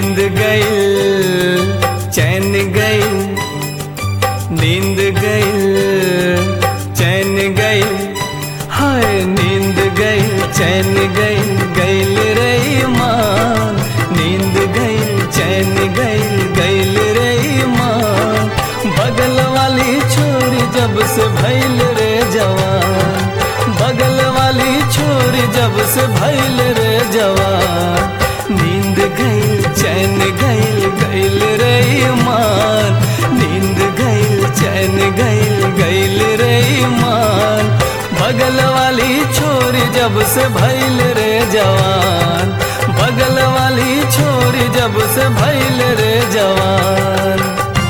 नींद गईल चैन गईल नींद गईल चैन गईल हाय नींद गईल चैन गईल गईल रे ईमान नींद गईल चैन गईल गईल रे ईमान बगल वाली छोरी जब से भैल रे जवान बगल वाली छोरी जब से भैल रे जवान नींद गईल चैन गईल गईल रे ईमान नींद गईल चैन गईल गईल रे ईमान बगल वाली छोरी जब से भैल रे जवान बगल वाली छोरी जब से भैल रे जवान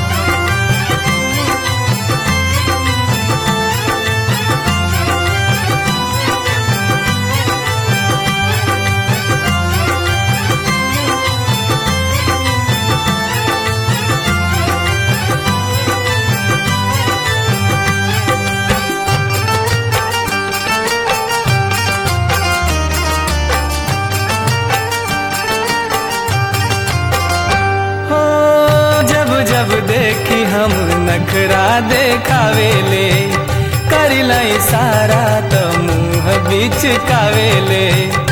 हो जब जब देखी हम नखरा देखावेले करिला इशारा तो मुंह बीच कावेले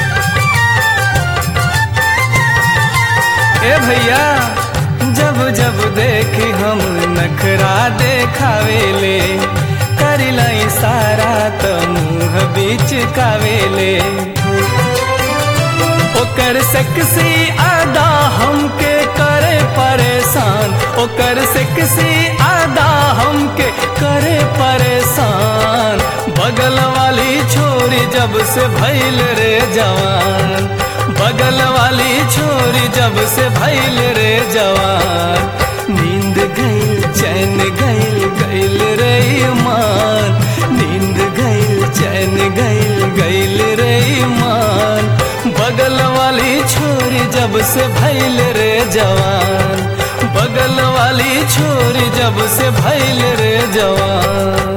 ए भैया जब जब देखी हम नखरा देखावेले करिला इशारा तो मुंह बीच कावेले ओकर सेक्सी आदा हमके करे परेशान ओकर सेक्सी आदा हमके करे परेशान बगल वाली छोरी जब से भैल रे जवान बगल वाली छोरी जब से भैल रे जवान नींद गईल चैन गईल गईल रे ईमान नींद गईल चैन गईल गईल रे ईमान बगल वाली छोरी जब से भैल रे जवान बगल वाली छोरी जब से भैल रे जवान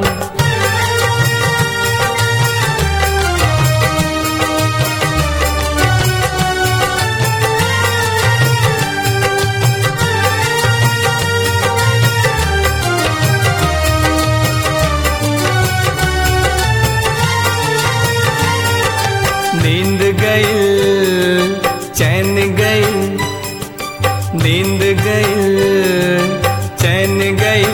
नींद गईल चैन गईल नींद गईल चैन गईल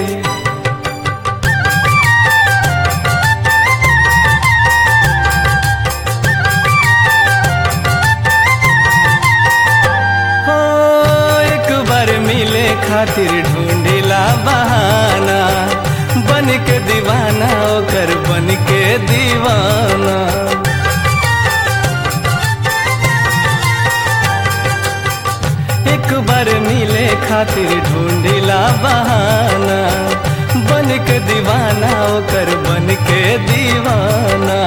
हो एक बार मिले खातिर ढूंढिला बहाना बन के दीवाना ओकर बन के दीवाना एक बार मिले खातिर ढूंढिला बहाना बन के दीवाना ओकर बन के दीवाना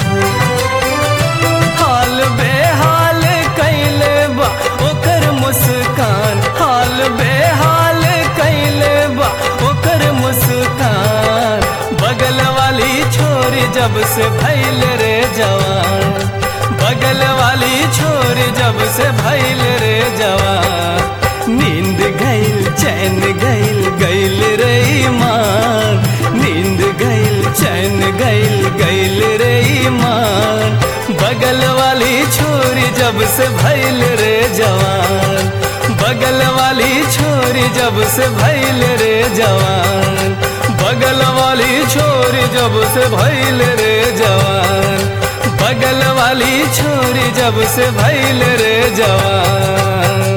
हाल बेहाल कैले बा ओकर मुस्कान हाल बेहाल कैले बा ओकर मुस्कान बगल वाली छोरी जब से भैल रे जवान बगल वाली छोरी जब से भैल रे जवान नींद गईल चैन गईल गईल रे ईमान नींद गईल चैन गईल गईल रे ईमान बगल वाली छोरी जब से भैल रे जवान बगल वाली छोरी जब से भैल रे जवान बगल वाली छोरी जब से भैल रे जवान बगल वाली छोरी जब से भैल रे जवान